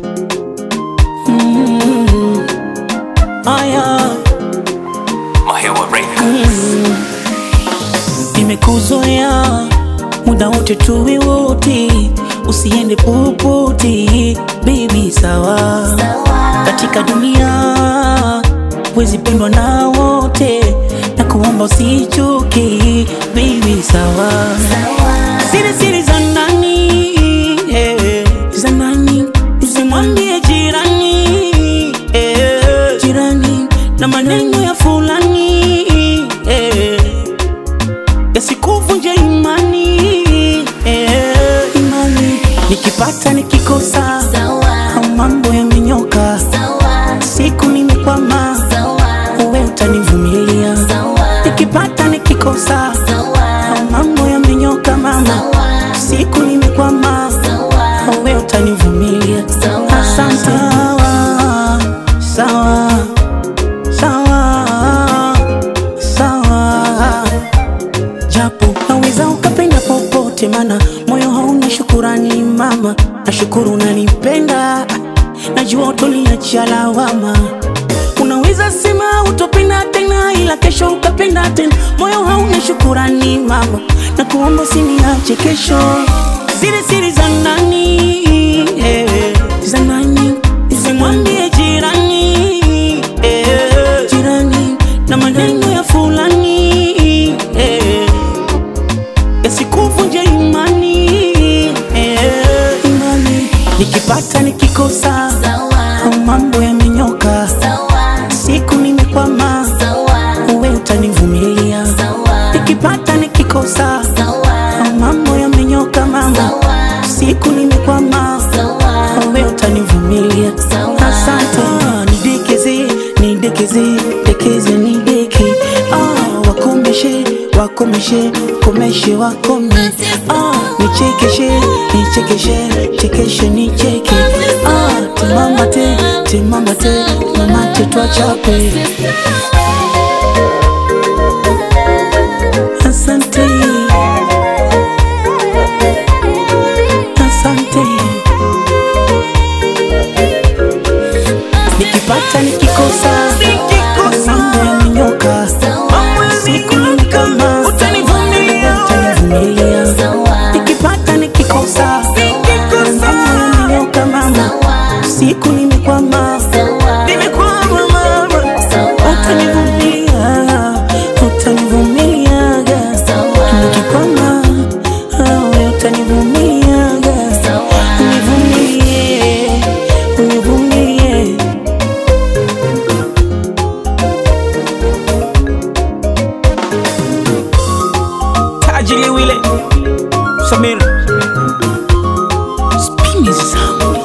Mm. Aya, Mahewa Records. nimekuzoea muda wote tuwe wote, usiende popote baby, sawa katika dunia wezi pendwa na wote, na kuomba usichoke baby, sawa siri siri za ndani eh, za ndani usimwambie jirani eh, jirani na maneno ya fulani eh, yasikuvunje imani eh, imani nikipata nikikosa au mambo yamenyoka siku nimekwama uwe utanivumilia nikipata nikikosa au mambo yamenyoka mama siku nimekwama uwe utanivumilia asante sawa sawa sawa sawa japo naweza ukapenda popote, mana moyo hauna shukurani mama. Nashukuru unanipenda, najua utoniachia lawama. Unaweza sema utopenda tena, ila kesho ukapenda tena. Moyo hauna shukurani mama, na kuomba usiniache kesho. Siri siri za ndani eh, za ndani usimwambie jirani eh, jirani na maneno ya fulani eh, yasikuvunje imani eh, imani nikipata nikikosa au mambo yamenyoka siku nimekwama uwe utanivumilia nikipata nikikosa au mambo yamenyoka mama siku nimekwama uwe utanivumilia asante nidekeze nidekeze dekeze nideke ah, wakomeshe wakomeshe komeshe wakome ah, nichekeshe nichekeshe chekeshe nicheke ah, timamate timamate mamate twachape asante asante nikipata nikikosa mambo yamenyoka siku ni kama utanivumilia nikipata nikikosa mambo yamenyoka mama siku nimekwama nimekwama mama utanivumilia utanivumiliaga nikikwama awe utanivumiliaga univumilie univumilie Tajili Wile Samir Spinning Sound